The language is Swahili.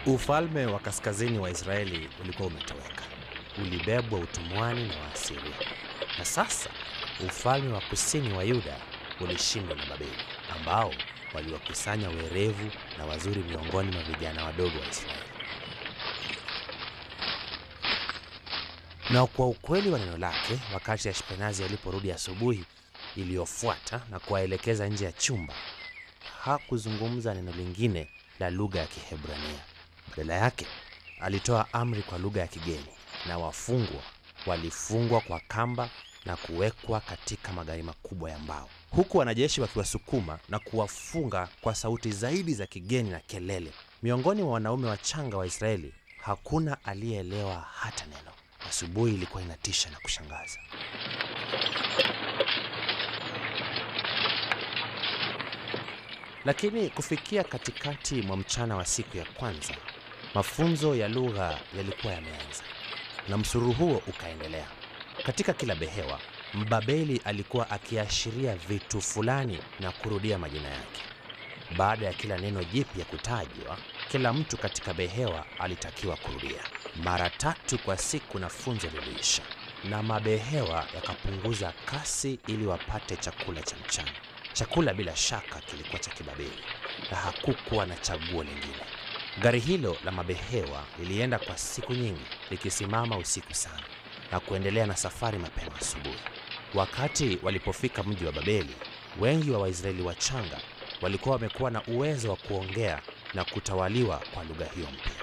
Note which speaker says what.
Speaker 1: Ufalme wa kaskazini wa Israeli ulikuwa umetoweka, ulibebwa utumwani na Waasiria, na sasa ufalme wa kusini wa Yuda ulishindwa na Babeli, ambao waliwakusanya werevu na wazuri miongoni mwa vijana wadogo wa Israeli. Na kwa ukweli wa neno lake, wakati Ashpenazi aliporudi asubuhi iliyofuata na kuwaelekeza nje ya chumba, hakuzungumza neno lingine la lugha ya Kiebrania. Badala yake alitoa amri kwa lugha ya kigeni, na wafungwa walifungwa kwa kamba na kuwekwa katika magari makubwa ya mbao, huku wanajeshi wakiwasukuma na kuwafunga kwa sauti zaidi za kigeni na kelele. Miongoni mwa wanaume wachanga wa Israeli hakuna aliyeelewa hata neno. Asubuhi ilikuwa inatisha na kushangaza. Lakini kufikia katikati mwa mchana wa siku ya kwanza, mafunzo ya lugha yalikuwa yameanza na msururu huo ukaendelea. Katika kila behewa, Mbabeli alikuwa akiashiria vitu fulani na kurudia majina yake. Baada ya kila neno jipya kutajwa, kila mtu katika behewa alitakiwa kurudia mara tatu kwa siku, na funzo liliisha, na mabehewa yakapunguza kasi ili wapate chakula cha mchana. Chakula bila shaka kilikuwa cha Kibabeli na hakukuwa na chaguo lingine. Gari hilo la mabehewa lilienda kwa siku nyingi, likisimama usiku sana na kuendelea na safari mapema asubuhi. Wakati walipofika mji wa Babeli, wengi wa Waisraeli wachanga walikuwa wamekuwa na uwezo wa kuongea na kutawaliwa kwa lugha hiyo mpya.